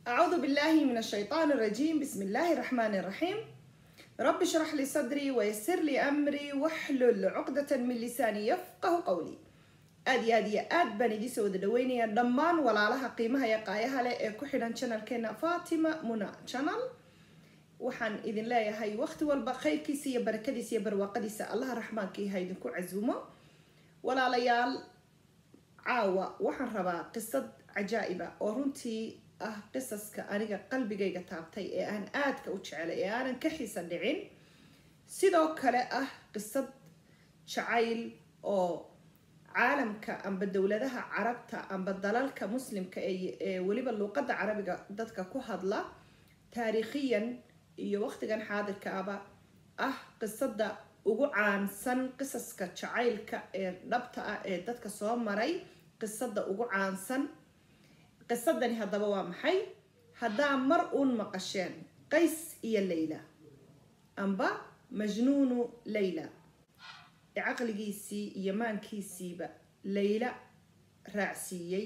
أعوذ بالله من الشيطان الرجيم بسم الله الرحمن الرحيم رب اشرح لي صدري ويسر لي أمري واحلل عقدة من لساني يفقه قولي aad iyo aad iyo aad baan idii soo wada dhaweynaya dhammaan walaalaha qiimaha iyo qaayaha leh ee ku xidhan channelkeena fatima muna channel waxaan idin leeyahay waqti walba khayrkiisa iyo barakadiisa iyo barwaaqadiisa allaha raxmaanka ha idinku casuumo walaalayaal caawa waxaan rabaa qisad cajaa-iba oo runtii ah qisaska aniga qalbigayga taabtay ee aan aadka u jecelay ee aanan ka xiisa dhicin sidoo kale ah qisad jacayl oo caalamka amba dowladaha carabta amba dalalka muslimka ee weliba luuqadda carabiga dadka ku hadla taariikhiyan iyo waqtigan xaadirka aba ah qisada ugu caansan qisaska jacaylka ee dhabta ah ee dadka soo maray qisada ugu caansan qisadani haddaba waa maxay haddaa mar uun maqasheen qays iyo layla amba majnuunu layla caqligiisii iyo maankiisiiba layla raacsiiyey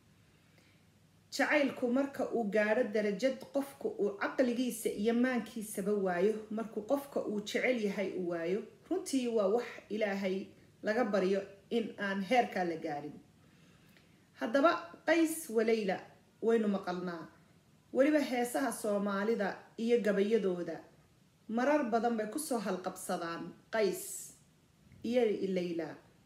jacaylku marka uu gaadho darajad qofka uu caqligiisa iyo maankiisaba waayo markuu qofka uu jecel yahay uu waayo runtii waa wax ilaahay laga baryo in aan heerkaa la gaadhin haddaba qays walayla waynu maqalnaa weliba heesaha soomaalida iyo gabayadooda marar badan bay kusoo halqabsadaan qays iyo layla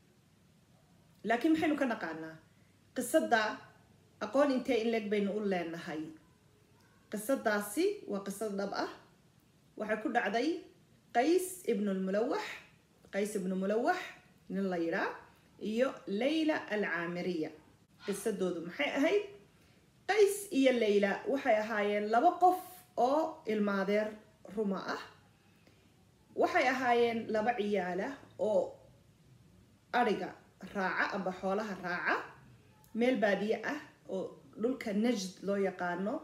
laakiin maxaynu ka naqaanaa qisada aqoon intee in leeg baynu u leenahay qisadaasi waa qisad dhab ah waxay ku dhacday qays ibnulmulawax qays ibnu mulawax nin la yidhaa iyo layla alcaamiriya qisadoodu maxay ahayd qays iyo layla waxay ahaayeen laba qof oo ilmaadeer ruma ah waxay ahaayeen laba ciyaala oo adhiga raaca amba xoolaha raaca meel baadiye ah oo dhulka najd loo yaqaano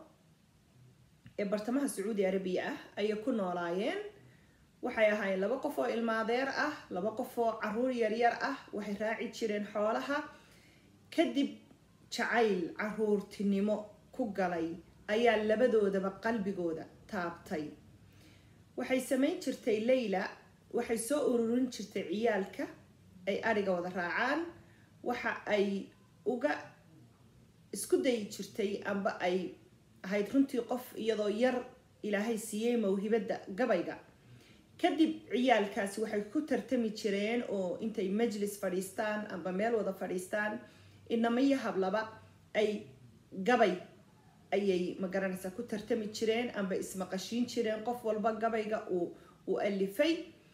ee bartamaha sacuudi arabiya ah ayay ku noolaayeen waxay ahaayeen laba qof oo ilmaadeer ah laba qof oo caruur yaryar ah waxay raaci jireen xoolaha kadib jacayl caruurtinimo ku galay ayaa labadoodaba qalbigooda taabtay waxay samayn jirtay layla waxay soo ururin jirtay ciyaalka ay adhiga wada raacaan waxa ay uga isku dayi jirtay amba ay ahayd runtii qof iyadoo yar ilaahay siiyey mawhibadda gabayga kadib ciyaalkaasi waxay ku tartami jireen oo intay majlis fadhiistaan amba meel wada fadhiistaan inamaiyo hablaba ay gabay ayay magaranaysaa ku tartami jireen amba ismaqashiin jireen qof walba gabayga uu uu alifay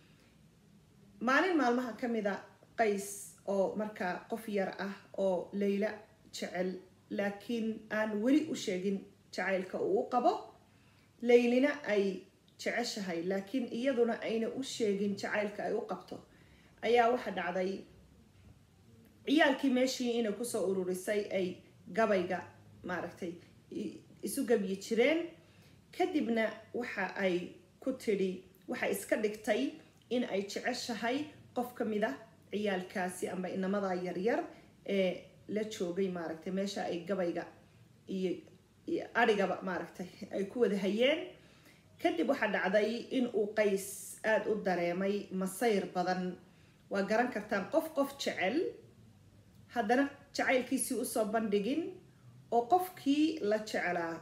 maalin maalmaha ka mid a qays oo markaa qof yar ah oo layla jecel laakiin aan weli u sheegin jacaylka uu u qabo laylina ay jeceshahay laakiin iyaduna ayna u sheegin jacaylka ay u qabto ayaa waxa dhacday ciyaalkii meeshii inay kusoo ururisay ay gabayga maaragtay isu gabyi jireen kadibna waxa ay ku tidhi waxay iska dhigtay in ay jeceshahay qof ka mid ah ciyaalkaasi amba inamada yaryar ee la joogay maaragtay meesha ay gabayga iyo adhigaba maaragtay ay ku wada hayeen kadib waxaa dhacday in uu qays aada u dareemay masayr badan waa garan kartaan qof qof jecel haddana jacaylkiisii usoo bandhigin oo qofkii la jeclaa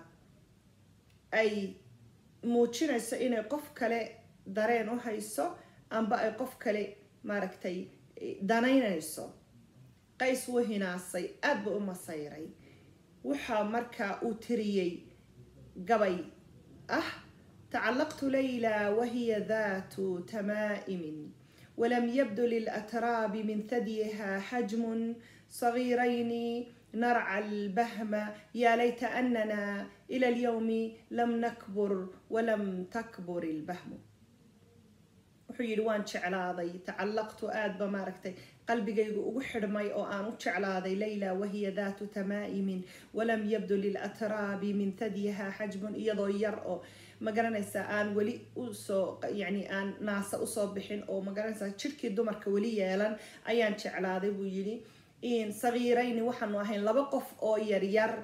ay muujinayso inay qof kale dareen u hayso amba ay qof kale maaragtay danaynayso qays wuu hinaasay aada buu u masayray waxaa markaa uu tiriyey gabay ah tacallaqtu layla wahiya daatu tamaa'imin walam yabdu lilatraabi min thadyiha xajmun صغيرين نرعى البهم يا ليت أننا إلى اليوم لم نكبر ولم تكبر البهم wuxuu yidhi waan jeclaaday tacallaqtu aada ba maaragtay qalbigaygu ugu xidhmay oo aan u jeclaaday layla wahiya daatu tamaa'imin walam yabdu lilatraabi min tadyiha xajmun iyadoo yar oo magaranaysaa aan weli usoo yani aan naasa usoo bixin oo magaranaysaa jirhkii dumarka weli yeelan ayaan jeclaaday buu yidhi sagiirayni waxaanu ahayn laba qof oo yaryar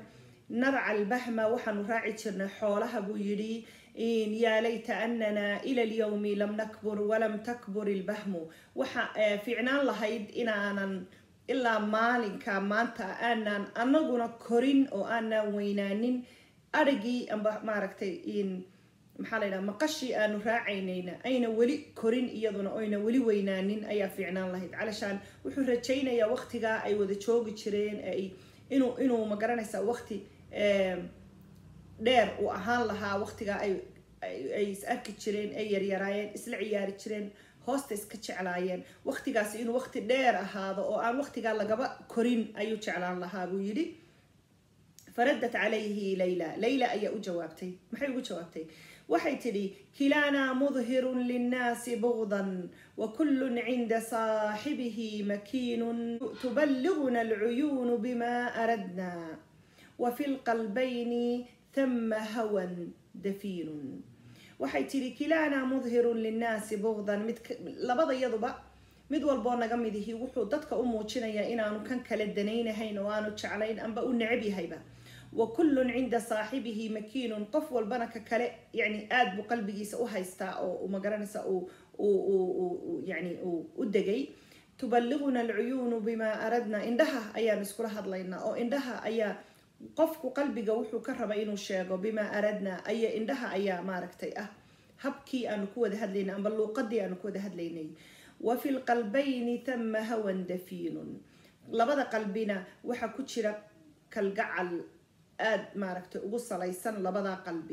narca albahma waxaanu raaci jirnay xoolaha buu yidhi yaa layta anana ila alyawmi lam nakbur walam takbur ilbahmu waxa fiicnaan lahayd inaanan ilaa maalinka maanta aanaan anaguna korin oo aanaan weynaanin arigii amba maaragtay maxaa la ydhaha maqashii aanu raacaynayna ayna weli korin iyaduna oyna weli weynaanin ayaa fiicnaan lahayd calashaan wuxuu rajaynayaa waqtigaa ay wada joogi jireen ay inuu inuu magaranaysaa waqti dheer uu ahaan lahaa waqtigaa ay ay is arki jireen ay yaryaraayeen isla ciyaari jireen hoosta iska jeclaayeen waqtigaasi inuu waqti dheer ahaado oo aan waqtigaa lagaba korin ayuu jeclaan lahaa buu yidhi faradat calayhi layla layla ayaa u jawaabtay maxay ugu jawaabtay waxay tidhi kilaanaa mudhirun linnaasi bugdan wakullun cinda saaxibihi makiinun tuballiguna alcuyuunu bima aradna wafi lqalbayni thama hawan dafiinun waxay tidhi kilaanaa mudhirun linnaasi bugdan mid labada yaduba mid walboo naga midihi wuxuu dadka u muujinayaa inaanu kan kale danaynahayn oo aanu jeclayn amba u necab yahayba wa kullun cinda saaxibihi makiinun qof walbana ka kale yani aada buu qalbigiisa u haystaa oo magaranaysa yani u degay tuballiguna alcuyuunu bimaa aradna indhaha ayaan iskula hadlaynaa oo indhaha ayaa qofku qalbiga wuxuu ka raba inuu sheego bimaa aradna aya indhaha ayaa maaragtay ah habkii aanu ku wada hadlaynay amba luuqadii aanu ku wada hadlaynay wa fi lqalbayni thama hawan dafiinun labada qalbina waxaa ku jira kalgacal aada maaragtay ugu salaysan labada qalbi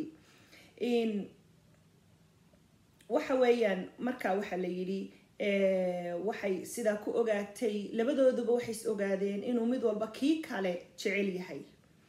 waxa weeyaan markaa waxaa la yidhi waxay sidaa ku ogaatay labadooduba waxay is ogaadeen inuu mid walba kii kale jecel yahay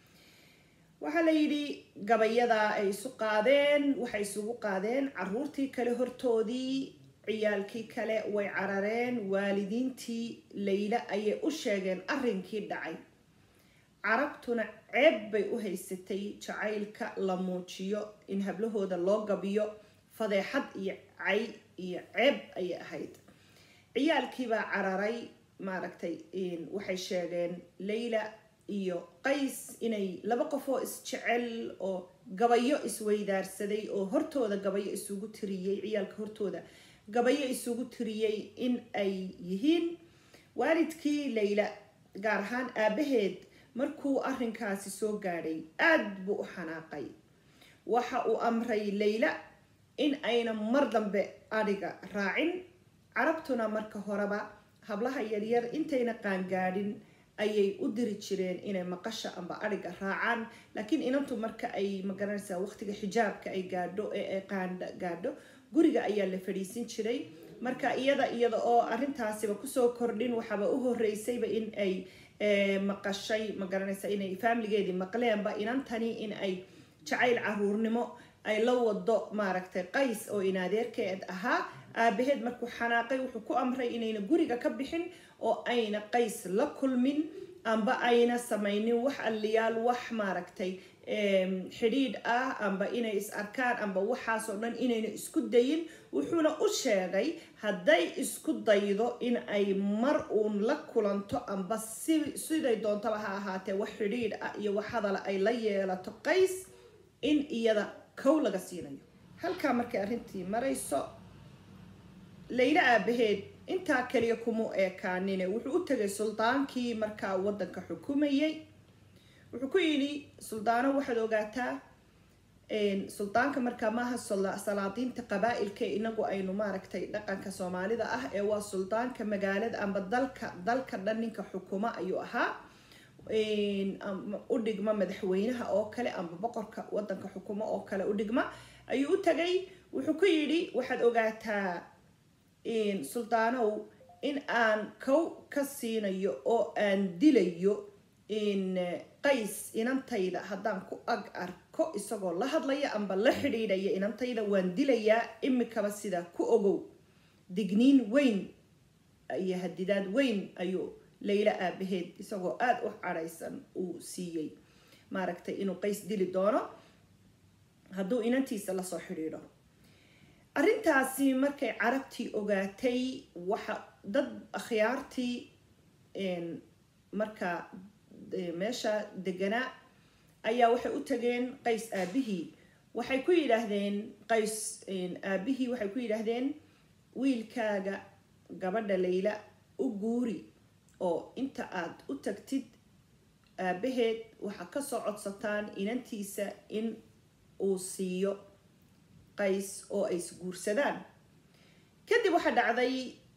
waxaa la yidhi gabayadaa ay isu qaadeen waxay isugu qaadeen caruurtii kale hortoodii ciyaalkii kale way carareen waalidiintii layla ayay u sheegeen arrinkii dhacay carabtuna ceeb bay u haysatay jacaylka la muujiyo in hablahooda loo gabiyo fadeexad iyo cay iyo ceeb ayay ahayd ciyaalkiibaa cararay maaragtay waxay sheegeen layla iyo qays inay laba qof oo isjecel oo gabayo isweydaarsaday oo hortooda gabayo isugu tiriyey ciyaalka hortooda gabayo isugu tiriyey in ay yihiin waalidkii layla gaar ahaan aabaheed markuu arrinkaasi soo gaadhay aada buu u xanaaqay waxa uu amray layla in ayna mar dambe adhiga raacin carabtuna marka horeba hablaha yaryar intayna qaangaadhin ayay u diri jireen inay maqasha amba adhiga raacaan laakiin inantu marka ay magaranaysaa waqtiga xijaabka ay gaadho ee ay qaandha gaadho guriga ayaa la fadhiisin jiray marka iyada iyada oo arrintaasiba kusoo kordhin waxaaba u horeysayba in ay maqashay magaranaysa inay faamiligeedii maqleenba inantani in ay jacayl caruurnimo ay la wado maaragtay qays oo inaadeerkeed ahaa aabaheed markuu xanaaqay wuxuu ku amray inayna guriga ka bixin oo ayna qays la kulmin amba ayna samaynin wax alliyaal wax maaragtay xidhiidh ah amba inay is arkaan amba waxaasoo dhan inayna isku dayin wuxuuna u sheegay hadday isku daydo in ay mar uun la kulanto amba si siday doontaba ha ahaatee wax xidhiidh ah iyo wax hadala ay la yeelato qays in iyada kow laga siinayo halkaa markay arrintii marayso layla aabaheed intaa kaliya kuma eekaanine wuxuu u tegay suldaankii markaa waddanka xukumayay wuxuu ku yidhi suldaano waxaad ogaataa suldaanka markaa maaha salaadiinta qabaa-ilka inagu aynu maaragtay dhaqanka soomaalida ah ee waa suldaanka magaalada amba dalka dalka dhan ninka xukuma ayuu ahaa u dhigma madaxweynaha oo kale amba boqorka wadanka xukumo oo kale u dhigma ayuu u tagay wuxuu ku yidhi waxaad ogaataa suldaanow in aan kow ka siinayo oo aan dilayo qays inantayda haddaan ku ag arko isagoo la hadlaya amba la xidhiidhaya inantayda waan dilayaa imikaba sidaa ku ogow digniin weyn iyo hadidaad weyn ayuu layla aabaheed isagoo aada u cadhaysan uu siiyey maaragtay inuu qays dili doono hadduu inantiisa lasoo xidhiidho arrintaasi markay carabtii ogaatay waxa dad akhyaartii markaa meesha deganaa ayaa waxay u tageen qays aabihii waxay ku yidhaahdeen qays aabihii waxay ku yidhaahdeen wiilkaaga gabadha layla u guuri oo inta aad u tagtid aabaheed waxaa kasoo codsataan inantiisa in uu siiyo qays oo ay isguursadaan kadib waxaa dhacday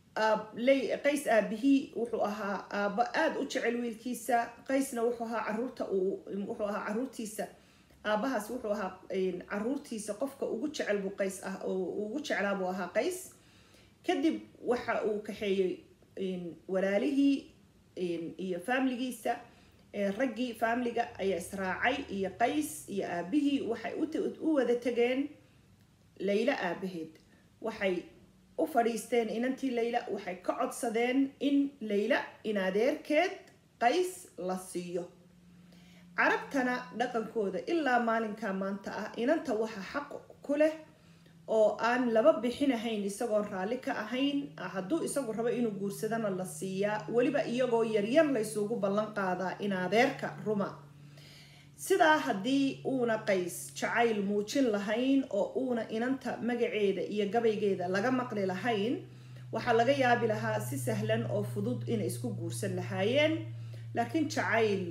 qays aabihii wuxuu ahaa aabo aada u jecel wiilkiisa qaysna wuxuu ahaa caruurta wuxuu ahaa caruurtiisa aabahaas wuxuu ahaa caruurtiisa qofka ugu jecel buu qays ah oo ugu jeclaa buu ahaa qays kadib waxa uu kaxeeyey walaalihii iyo faamiligiisa raggii faamiliga ayaa israacay iyo qays iyo aabihii waxay u wada tageen layla aabaheed waxay u fadhiisteen inantii layla waxay ka codsadeen in layla in adeerkeed qays la siiyo carabtana dhaqankooda ilaa maalinkaa maanta ah inanta waxa xaq ku leh oo aan laba bixinahayn isagoon raalli ka ahayn hadduu isagu rabo inuu guursadana la siiyaa weliba iyagoo yaryar laysugu ballan qaadaa in adeerka ruma sidaa haddii uuna qays jacayl muujin lahayn oo uuna inanta magaceeda iyo gabaygeeda laga maqli lahayn waxaa laga yaabi lahaa si sahlan oo fudud inay isku guursan lahaayeen laakiin jacayl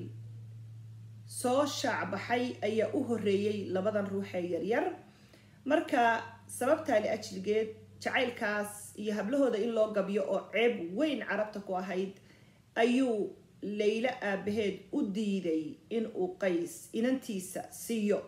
soo shaacbaxay ayaa u horeeyey labadan ruuxee yaryar marka sababtaa li ajligeed jacaylkaas iyo hablahooda in loo gabyo oo ceeb weyn carabta ku ahayd ayuu laylo aabaheed u diiday in uu qays inantiisa siiyo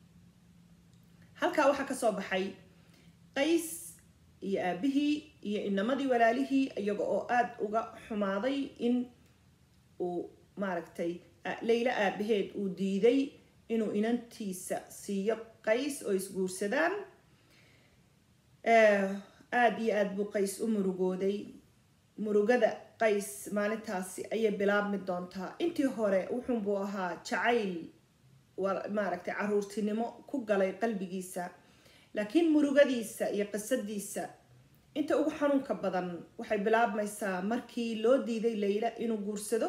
halkaa waxaa kasoo baxay qays iyo aabihii iyo inamadii walaalihii iyaga oo aada uga xumaaday in uu maaragtay laylo aabaheed uu diiday inuu inantiisa siiyo qays oo isguursadaan aada iyo aada buu qays u murugooday murugada qays maalintaasi ayay bilaabmi doontaa intii hore wuxuunbuu ahaa jacayl maaragtay caruurtinimo ku galay qalbigiisa laakiin murugadiisa iyo qisadiisa inta ugu xanuunka badan waxay bilaabmaysaa markii loo diiday layla inuu guursado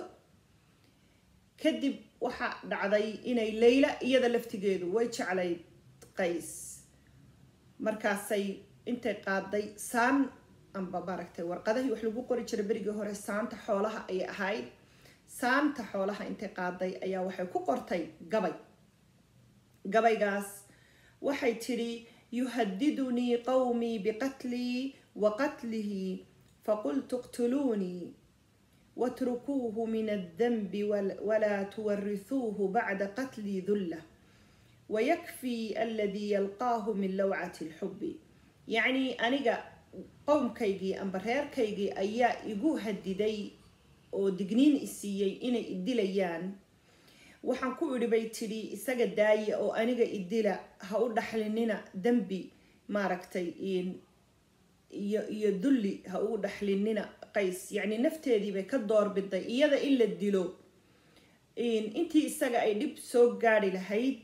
kadib waxaa dhacday inay layla iyada laftigeedu way jeclayd qays markaasay intay qaaday saan amba maaragtay warqadahii wax lagu qori jiray berigii hore saanta xoolaha ayay ahayd saanta xoolaha intay qaaday ayaa waxay ku qortay gabay gabaygaas waxay tidhi yuhadidunii qawmii biqatlii wa qatlihi faqultu iqtuluunii watrukuuhu min aldanbi walaa tuwarisuuhu bacda qatlii dulla wayakfii aladii yalqaahu min lawcati lxubbi yacnii aniga qowmkaygii amba reerkaygii ayaa igu hadiday oo digniin isiiyey inay idilayaan waxaan ku idhi bay tidhi isaga daaya oo aniga idila ha u dhaxlinina dembi maaragtay iyo iyo dulli ha u dhaxlinina qays yacni nafteediibay ka doorbiday iyada in la dilo intii isaga ay dhib soo gaari lahayd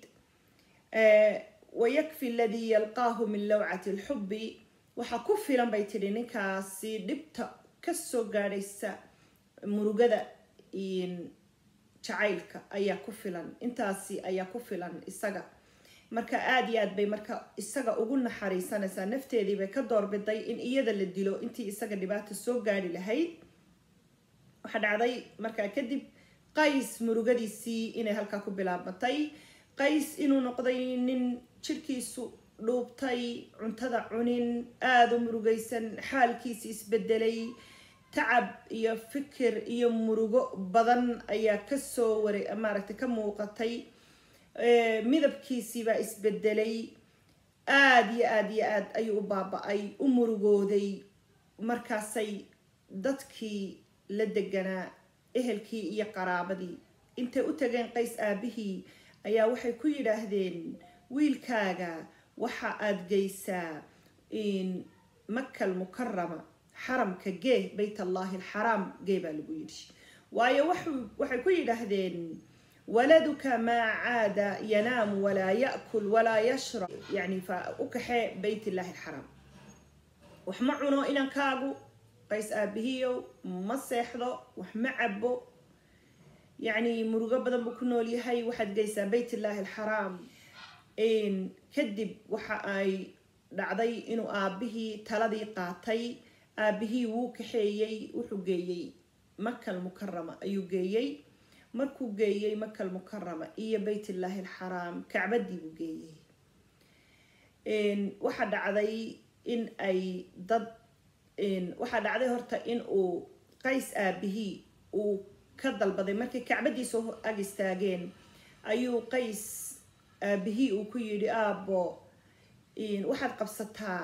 wayakfi aladii yalqaahu min lawcati lxubbi waxaa ku filan bay tidhi ninkaasi dhibta kasoo gaadhaysa murugada jacaylka ayaa ku filan intaasi ayaa ku filan isaga marka aada iyo aad bay marka isaga ugu naxariisanaysaa nafteedii bay ka doorbiday in iyada la dilo intii isaga dhibaata soo gaari lahayd waxaa dhacday markaa kadib qays murugadiisii inay halkaa ku bilaabmatay qays inuu noqday nin jirkiisu dhuubtay cuntada cunin aada u murugaysan xaalkiisi isbedelay tacab iyo fikir iyo murugo badan ayaa kasoo wara maaragtay ka muuqatay midabkiisiibaa isbedelay aada iyo aada iyo aad ayuu u baaba-ay u murugooday markaasay dadkii la deganaa ehelkii iyo qaraabadii intay u tageen qays aabihii ayaa waxay ku yidhaahdeen wiilkaaga waxa aada geysaa makal mukarama xaramka gee bayt allahi alxaraam gee baa lagu yidhi waayo waxay ku yidhaahdeen waladuka maa caada yanaamu walaa yakul walaa yashrab yani fa u kaxee bayt illahi alxaraam wax ma cuno inankaagu qays aabihiyow ma seexdo wax ma cabo yacni murugo badan buu ku nool yahay waxaad geysaa baytullaahi alxaraam kadib waxa ay dhacday inuu aabihii taladii qaatay aabihii wuu kaxeeyey wuxuu geeyey makal mukarama ayuu geeyey markuu geeyey makal mukarama iyo baytullaahi alxaraam kacbadii buu geeyey waxaa dhacday in ay dad waxaa dhacday horta in uu qays aabihii uu ka dalbaday markay kacbadiisa ag istaageen ayuu qays aabihii uu ku yidhi aabbo waxaad qabsataa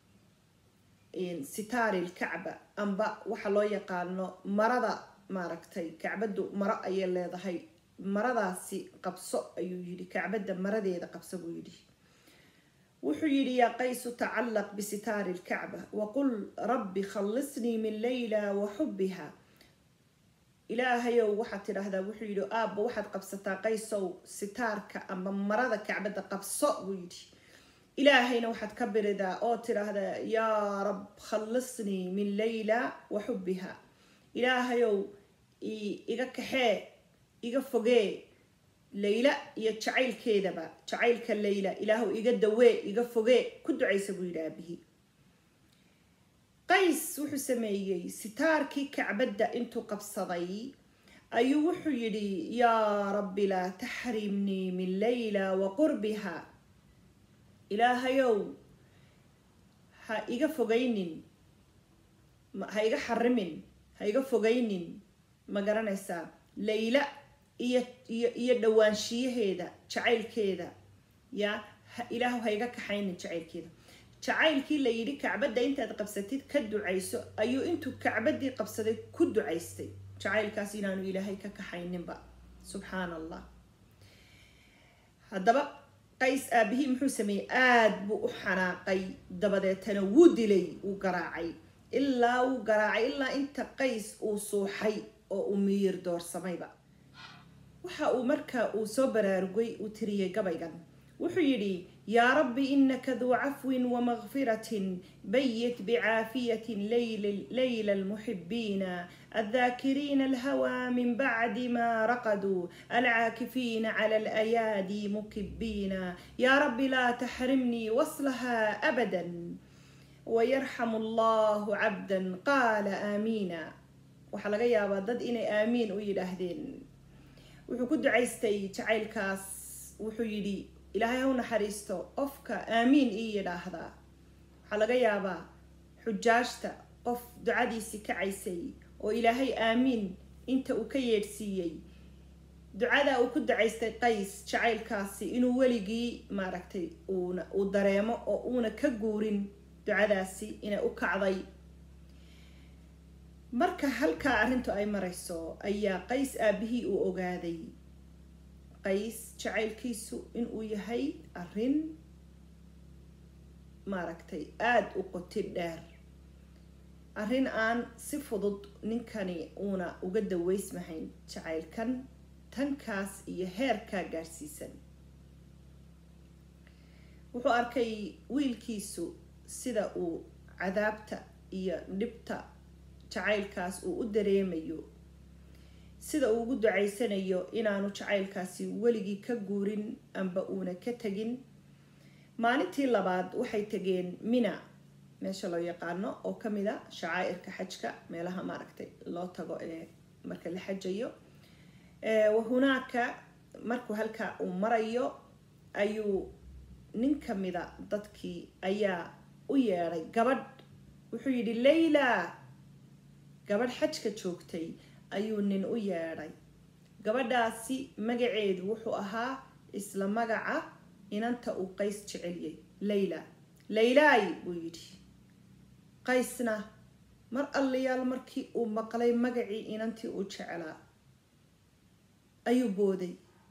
sitaari lkacba amba waxa loo yaqaano marada maaragtay kacbadu maro ayay leedahay maradaasi qabso ayuu yidhi kacbadda maradeeda qabso buu yidhi wuxuu yidhi yaa qaysu tacallaq bisitaari lkacba waqul rabbi khallisnii min layla wa xubbiha ilaahayow waxaad tidhaahdaa wuxuu yidhi aabba waxaad qabsataa qaysow sitaarka amba marada kacbadda qabso buu yidhi ilaahayna waxaad ka biridaa oo tidhaahdaa yaa rab khallisnii min layla wa xubbiha ilaahayow iga kaxee iga fogee layla iyo jacaylkeedaba jacaylka layla ilaahu iga dawee iga fogee ku ducaysa buu yidhi aabihii qays wuxuu sameeyey sitaarkii kacbadda intuu qabsaday ayuu wuxuu yidhi yaa rabbi laa taxrimnii min layla wa qurbiha ilaahayow ha iga fogaynin ha iga xarimin ha iga fogaynin ma garanaysaa layla iyo iyo iyo dhawaanshiyaheeda jacaylkeeda yaa ilaahu ha iga kaxaynin jacaylkeeda jacaylkii la yidhi kacbadda intaad qabsatid ka ducayso ayuu intuu kacbaddii qabsaday ku ducaystay jacaylkaas inaanu ilaahay ka kaxayninba subxaan allah haddaba qays aabihii muxuu sameeyey aada buu u xanaaqay dabadeetana wuu dilay wuu garaacay ilaa wuu garaacay ilaa inta qays uu suuxay oo uu miyir doorsamayba waxa uu markaa uu soo baraarugay uu tiriyey gabaygan wuxuu yidhi yaa rabbi inaka duu cafwin wamagfiratin bayit bicaafiyatin layla almuxibiina aldaakiriina alhawaa min bacdi ma raqaduu alcaakifiina cala alayaadi mukibiina yaa rabbi laa taxrimnii waslaha abada wayarxamu allahu cabdan qaala aamiina waxaa laga yaabaa dad inay aamiin u yidhaahdeen wuxuu ku ducaystay jacaylkaas wuxuu yidhi ilaahay ha u naxariisto qofka aamiin ii yidhaahdaa waxaa laga yaabaa xujaajta qof ducadiisii kacaysay oo ilaahay aamiin inta uu ka yeedhsiiyey ducadaa uu ku ducaystay qays jacaylkaasi inuu weligii maaragtay uuna uu dareemo oo uuna ka guurin ducadaasi inay u kacday marka halkaa arrintu ay marayso ayaa qays aabihii uu ogaaday qays jacaylkiisu inuu yahay arrin maaragtay aada u qoti dheer arrin aan si fudud ninkani uuna uga daweysmahayn jacaylkan tankaas iyo heerkaa gaadhsiisan wuxuu arkay wiilkiisu sida uu cadaabta iyo dhibta jacaylkaas uu u dareemayo sida uu ugu ducaysanayo inaanu jacaylkaasi weligii ka guurin amba uuna ka tegin maalintii labaad waxay tegeen mina meesha loo yaqaano oo kamid a shacaa'irka xajka meelaha maaragtay loo tago ee marka la xajayo wahunaaka markuu halkaa uu marayo ayuu nin kamida dadkii ayaa u yeedhay gabadh wuxuu yidhi layla gabadh xajka joogtay ayuu nin u yeedhay gabadhaasi magaceedu wuxuu ahaa isla magaca inanta uu qays jecelyay layla laylaay buu yidhi qaysna mar allayaal markii uu maqlay magacii inantii uu jeclaa ayuu booday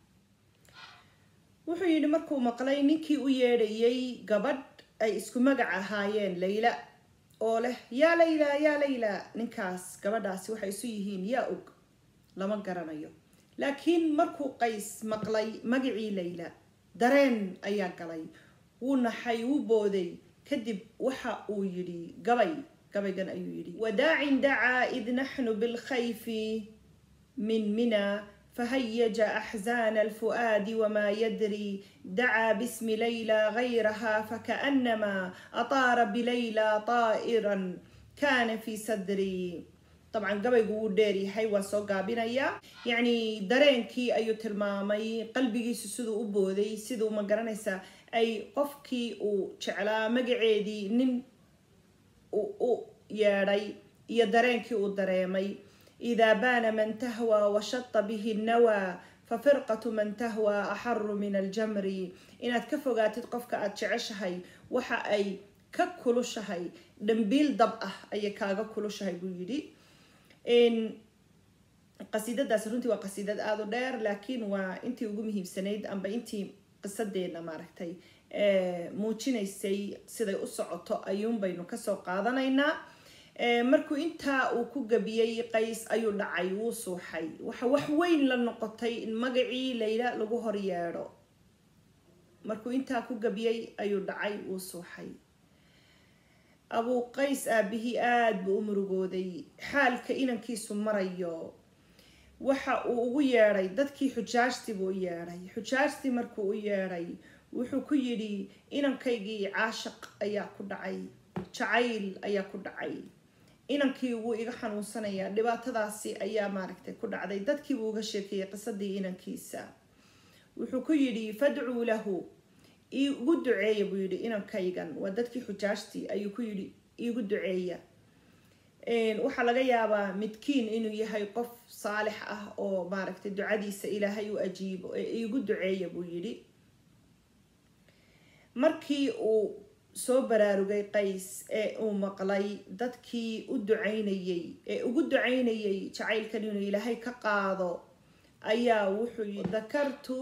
wuxuu yidhi markuu maqlay ninkii u yeedhayay gabadh ay isku magac ahaayeen layla oo leh yaa layla yaa layla ninkaas gabadhaasi waxay isu yihiin yaa og lama garanayo laakiin markuu qays maqlay magacii layla dareen ayaa galay wuu naxay wuu booday kadib waxa uu yidhi gabay gabaygan ayuu yidhi wadaacin dacaa id naxnu bilkhayfi min mina فهيج أحزان الفؤاد وما يدري دعا باسم ليلى غيرها فكأنما أطار بليلى طائرا كان في صدري طبعا gabaygu wuu dheeryahay waa soo gaabinaya yacni dareenkii ayuu tilmaamay qalbigiisu siduu u booday siduu ma garanaysaa ay qofkii uu jeclaa magaceedii nin u yeedhay iyo dareenkii uu dareemay إذا بان من تهوى وشط به النوى ففرقة من تهوى أحر من الجمر إن كفوقاتid qofka aad jeceshahay waxa ay ka kulushahay dhambiil dab ah ayay kaaga kulushahay buu yidhi qasiidadaas runtii waa qasiidad aada u dheer laakiin waa intii ugu muhiimsanayd amba intii qisadeena maaragtay muujinaysay siday u socoto ayuun baynu kasoo qaadanaynaa markuu intaa uu ku gabiyey qays ayuu dhacay wuu suuxay waxa wax weyn la noqotay in magacii layla lagu hor yeedho markuu intaa ku gabiyey ayuu dhacay wuu suuxay abuu qays aabihii aada buu u murugooday xaalka inankiisu marayo waxa uu ugu yeedhay dadkii xujaajtii buu u yeedhay xujaajtii markuu u yeedhay wuxuu ku yidhi inankaygii caashaq ayaa ku dhacay jacayl ayaa ku dhacay inankii wuu iga xanuunsanayaa dhibaatadaasi ayaa maaragtay ku dhacday dadkiibuu uga sheekeeyey qisadii inankiisa wuxuu ku yidhi fadcuu lahu iigu duceeya buu yidhi inankaygan waa dadkii xujaajtii ayuu ku yidhi iigu duceeya waxaa laga yaabaa midkiin inuu yahay qof saalix ah oo maaragtay ducadiisa ilaahay u ajiibo ee iigu duceeya buu yidhi markii uu soo baraarugay qays ee uu maqlay dadkii u ducaynayey ee ugu ducaynayay jacaylkan inuu ilaahay ka qaado ayaa wuxuu yii dakartu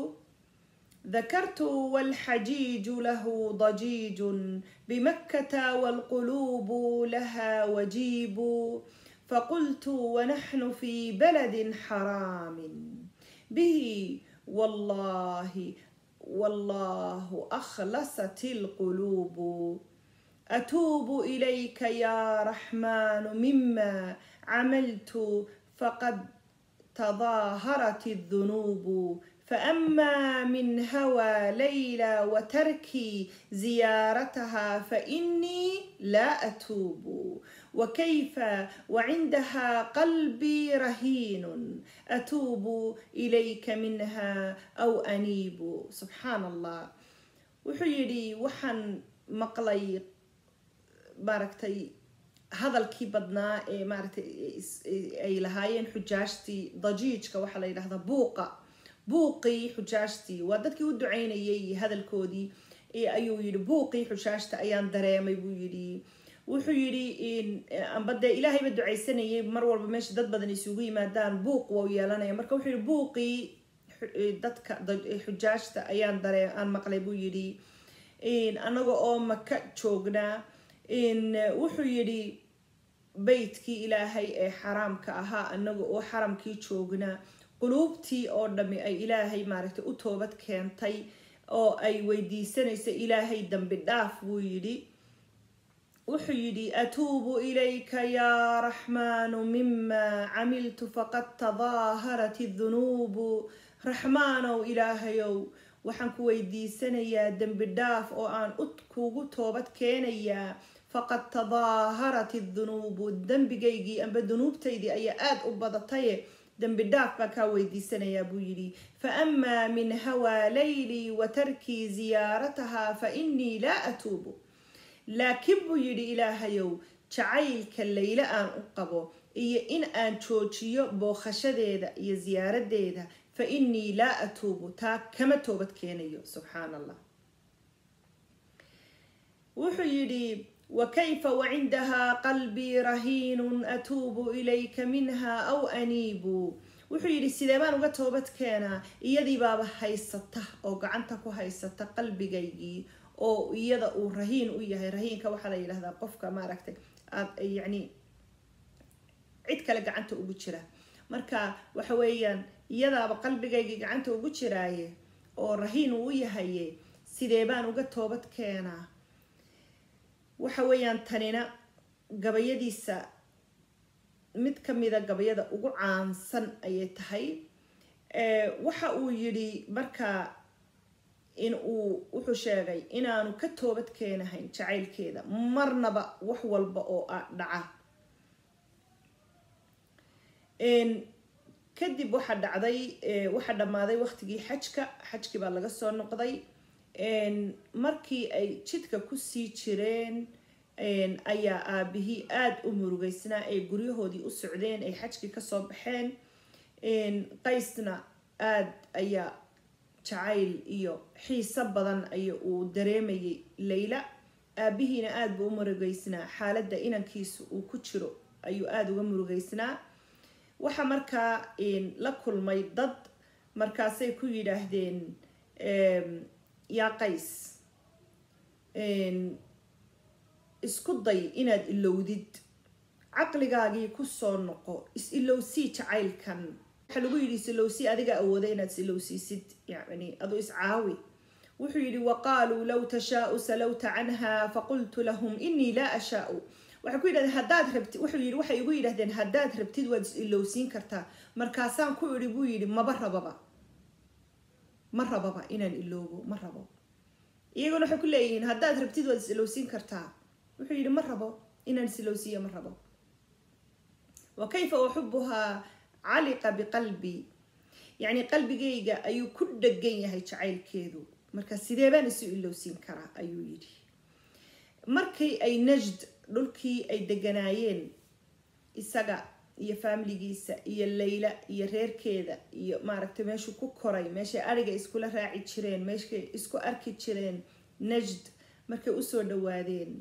ذكرت والحجيج له ضجيج بمكة والقلوب لها وجيب فقلت ونحن في بلد حرام به والله والله أخلصت القلوب أتوب إليك يا رحمن مما عملت فقد تظاهرت الذنوب فأما من هوى ليلى وتركي زيارتها فإني لا أتوب وكيف وعندها قلبي رهين أتوب إليك منها أو أنيب سبحان الله وحيري وحن مقلي باركتي hadalkii badnaa ee maaragtay ay lahaayeen xujaajtii dajiijka waxaa la yidhahdaa buuqa buuqii xujaajtii waa dadkii u ducaynayay hadalkoodii ayuu yidhi buuqii xujaajta ayaan dareemay buu yidhi wuxuu yidhi amba dee ilaahayba ducaysanayay mar walba meesha dad badan isugu yimaadaan buuq wau yeelanaya marka wuxuu yidhi buuqii dadka xujaajta ayaan daree aan maqlay buu yidhi anaga oo maka joognaa wuxuu yidhi beytkii ilaahay ee xaraamka ahaa anaga oo xaramkii joognaa quluubtii oo dhami ay ilaahay maaragtay u toobad keentay oo ay weydiisanaysa ilaahay dambi dhaaf buu yidhi wuxuu yidhi atuubu ilayka yaa raxmaanu mima camiltu faqad tadaaharat idunuubu raxmaanow ilaahayow waxaan ku weydiisanayaa dembi dhaaf oo aan kugu toobad keenayaa faqad tadaaharat idunuubu dembigaygii amba dunuubtaydii ayaa aada u badataye dembi dhaaf baa kaa weydiisanayaa buu yidhi faamaa min hawaa laylii wa tarkii ziyaarataha fa innii laa atuubu laakiin buu yidhi ilaahayow jacaylka layle aan u qabo iyo in aan joojiyo bookhashadeeda iyo siyaaradeeda fa innii laa atuubu taa kama toobad keenayo subxaan allah wuxuu yidhi وكيف وعندها قلبي رهين أتوب إليك منها أو أنيب wuxuu yidhi sidee baan uga toobad keenaa iyadii baaba haysata oo gacanta ku haysata qalbigaygii oo iyada uu rahiin u yahay rahiinka waxaa la yidhahdaa qofka maaragtay aad yacni cid kale gacanta ugu jira marka waxa weeyaan iyadaaba qalbigaygii gacanta ugu jiraaye oo rahiin uu u yahaye sidee baan uga toobad keenaa waxa weeyaan tanina gabayadiisa mid ka mida gabayada ugu caansan ayay tahay waxa uu yidhi markaa in uu wuxuu sheegay inaanu ka toobad keenahayn jacaylkeeda marnaba wax walba oo a dhaca kadib waxaa dhacday waxaa dhammaaday waqtigii xajka xajkii baa laga soo noqday markii ay jidka kusii jireen ayaa aabihii aada u murugeysnaa ay guryahoodii u socdeen ay xajkii kasoo baxeen qaysna aada ayaa jacayl iyo xiiso badan aya uu dareemayay layla aabihiina aada buu u murugeysnaa xaaladda inankiisu uu ku jiro ayuu aada uga murugeysnaa waxaa markaa la kulmay dad markaasay ku yidhaahdeen yaa qays isku day inaad ilowdid caqligaagii kusoo noqo is-ilowsii jacaylkan waxaa lagu yidhi is-ilowsii adiga awooda inaad is-ilowsiisid yani aduu iscaawi wuxuu yidhi waqaaluu low tashaau salowta canha faqultu lahum inii laa ashaau waxay ku yidhahdeen haddaad rabtid wuxuu yidhi waxay igu yidhahdeen haddaad rabtid waad is-ilowsiin kartaa markaasaan ku idhi buu yidhi maba rababa ma rababa inaan iloobo ma rabo iyaguna waxay ku leeyihiin haddaad rabtid waad is-ilowsiin kartaa wuxuu yidhi ma rabo inaan is-ilowsiiya ma rabo wa kayfa uxubuhaa caliqa biqalbii yacni qalbigayga ayuu ku dhegan yahay jacaylkeedu marka sidee baan isu ilowsiin karaa ayuu yidhi markii ay najd dhulkii ay deganaayeen isaga iyo faamiligiisa iyo layla iyo reerkeeda iyo maaragtay meeshuu ku koray meeshay ariga iskula raaci jireen meeshay isku arki jireen najd markay usoo dhawaadeen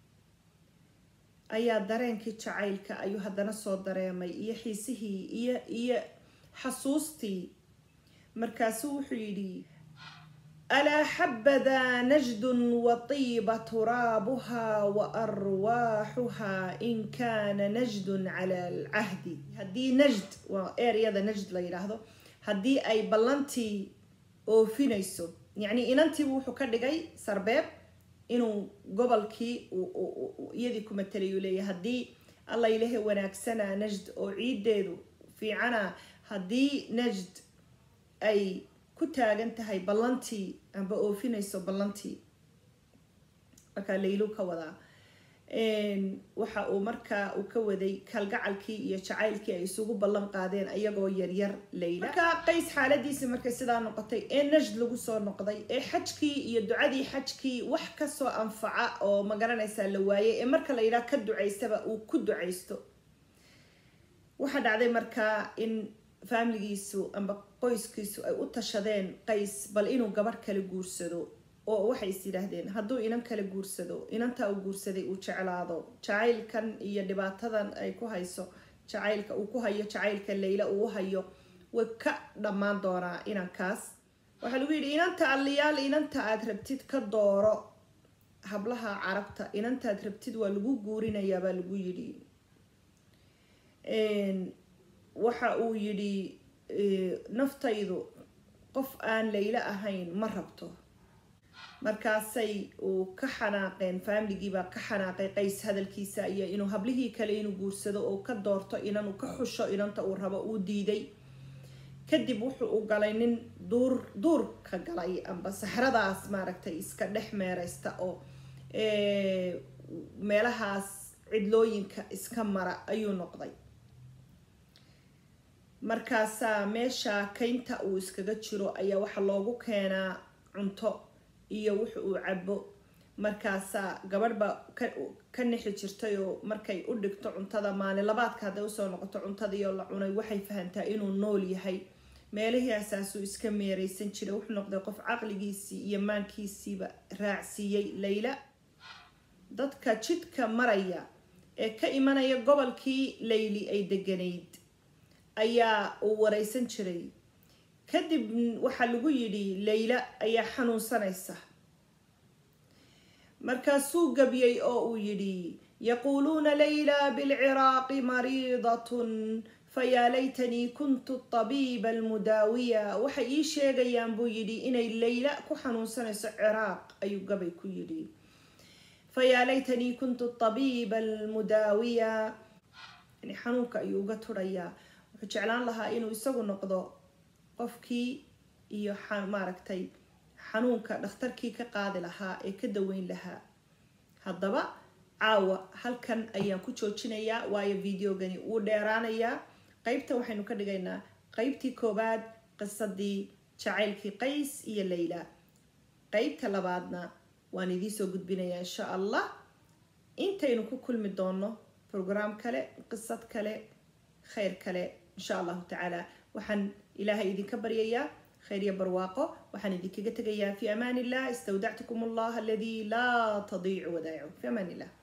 ayaa dareenkii jacaylka ayuu haddana soo dareemay iyo xiisihii iyo iyo xasuustii markaasuu wuxuu yidhi alaa xabadaa najdun watiiba turaabuhaa wa arwaaxuhaa in kaana najdun cala alcahdi haddii najd waa eryada najd la yidhaahdo haddii ay ballantii oofinayso yacni inantiibu wuxuu ka dhigay sarbeeb inuu gobolkii iyadii ku matalayuu leeyahy haddii alla ilahe wanaagsanaa najd oo ciideedu fiicana haddii najd ay ku taagan tahay ballantii amba oofinayso ballantii markaa laylu ka wadaa waxa uu markaa uu ka waday kalgacalkii iyo jacaylkii ay isugu ballan qaadeen ayagoo yaryar layla markaa qays xaaladiisii markay sidaa noqotay ee najd lagu soo noqday ee xajkii iyo ducadii xajkii wax kasoo anfaca oo magaranaysaa la waayay ee marka la yidhaha ka ducaysaba uu ku ducaysto waxaa dhacday markaa in faamiligiisu amba qoyskiisu ay u tashadeen qays bal inuu gabadh kala guursado oo waxay is yidhaahdeen hadduu inan kala guursado inantaa uu guursaday uu jeclaado jacaylkan iyo dhibaatadan ay ku hayso jacaylka uu ku hayo jacaylka layla uu hayo way ka dhammaan doonaa inankaas waxaa lagu yidhi inanta alliyaal inanta aad rabtid ka dooro hablaha carabta inantaad rabtid waa lagu guurinayaa baa lagu yidhi waxa uu yidhi naftaydu qof aan laylo ahayn ma rabto markaasay uu ka xanaaqeen faamiligiibaa ka xanaaqay qays hadalkiisa iyo inuu hablihii kale inuu guursado oo ka doorto inanuu ka xusho inanta uu rabo uu diiday kadib wuxuu u galay nin duur duurka galay amba saxradaas maaragtay iska dhex meereysta oo meelahaas cidlooyinka iska mara ayuu noqday markaasaa meesha kaynta uu iskaga jiro ayaa waxaa loogu keenaa cunto iyo wuxa uu cabo markaasaa gabadh baa ka nixi jirtay oo markay u dhigto cuntada maalin labaadka hadday usoo noqoto cuntadiioo la cunay waxay fahantaa inuu nool yahay meelihii asaasuu iska meereysan jiray wuxuu noqday qof caqligiisii iyo maankiisiiba raacsiiyey layla dadka jidka maraya ee ka imanaya gobolkii layli ay deganayd ayaa uu wareysan jiray kadib waxaa lagu yidhi layla ayaa xanuunsanaysa markaasuu gabyay oo uu yidhi yaquuluuna layla bilciraaqi mariidatun fayaa laytanii kuntu tabiiba almudaawiya waxay ii sheegayaan buu yidhi inay layla ku xanuunsanayso ciraaq ayuu gabay ku yidhi fayaa laytanii kuntu tabiiba almudaawiya yani xanuunka ayuu uga turayaa wuxuu jeclaan lahaa inuu isagu noqdo qofkii iyo maaragtay xanuunka dhakhtarkii ka qaadi lahaa ee ka daweyn lahaa haddaba caawa halkan ayaan ku joojinayaa waayo videogani wuu dheeraanayaa qeybta waxaynu ka dhigaynaa qeybtii koowaad qisadii jacaylkii qays iyo layla qeybta labaadna waan idiin soo gudbinayaa insha allah intaynu ku kulmi doono brograam kale qisad kale khayr kale insha allahu tacaala waxaan ilaahay idinka baryayaa khayr iyo barwaaqo waxaan idinkaga tegayaa fi amaan illah istawdactukum allah aladii laa tadiicu wadaa'icu fi amaan illah